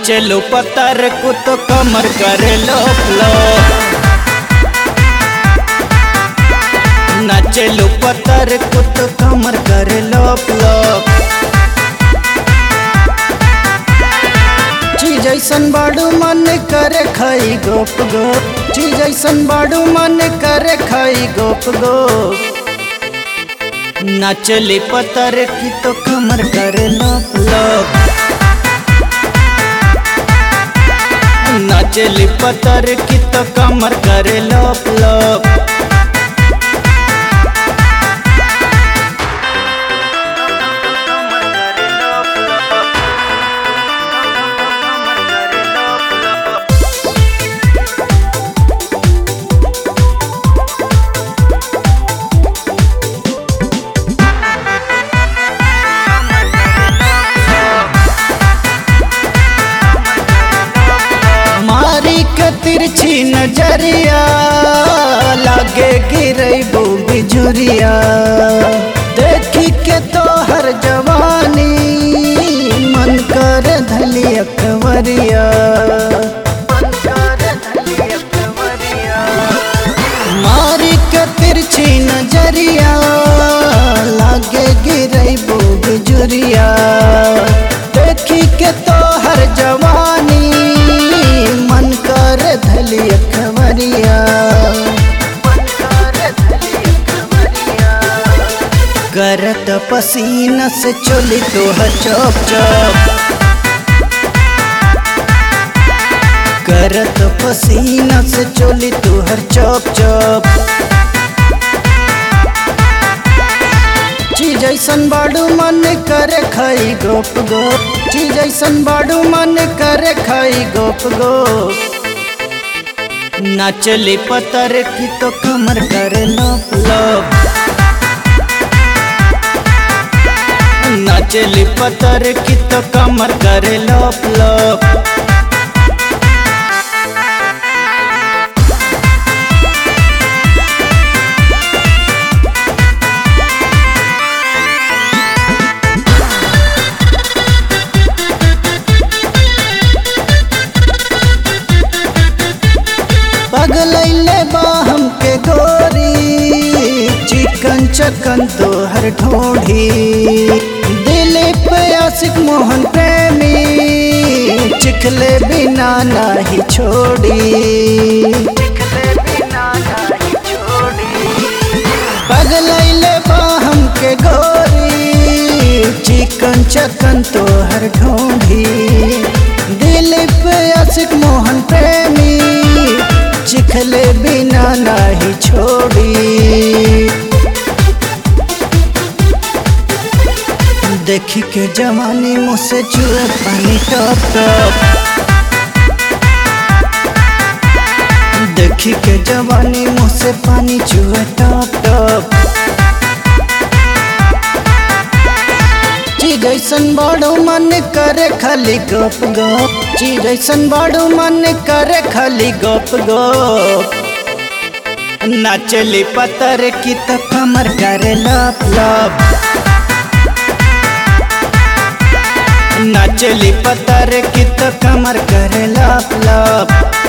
नाचलो पतर को तो कमर करे लोप लो नाचलो पतर को तो कमर करे लोप लोप चीज ऐसन बाड़ू मन करे खाई गोप गोप चीज ऐसन बाड़ू मन करे खाई गोप गोप नाचले पतर की तो कमर करे लोप लोप नाचले पतर की तो कमर करे लोप लोप मारी के तिरछी नजरिया लागे गिरबू बिजुरिया देखी के तो हर जवानी मन कर धली अकवरिया मारी के तिरछी नजरिया लागे गिरबू बिजुरिया देखी के तो हर जवानी मन कर धली अखबरिया करत पसीना से चोली तो चौप चौप करत पसीना से चोली तो हर चौप चौप चीज ऐसन बाड़ू मन करे खाई गोप गोप चीज ऐसन बाड़ू मन करे खाई गोप गोप नाचले पतर की तो कमर करे लोप लोप नाचले पतर की तो कमर करे लोप लोप पगलैले बा हमके गोरी चिकन चकन तो हर ढोढ़ी दिलीप आशिक मोहन प्रेमी चिखले बिना नाही छोड़ी पगलैले बा हमके गोरी चिकन चकन तो हर ढोढ़ी दिलीप आशिक मोहन प्रेमी चिखले बिना नाही छोड़ी देखी के जवानी मुझसे चुए पानी टप टप देखी के जवानी मुझसे पानी चुए टप टप चीज ऐसन बड़ो मन करे खाली गप गप चीज ऐसन बड़ो मन करे खाली गप गप नाचली पतर की तो कमर करे लप लप नाचली पतर की तो कमर करे लप लप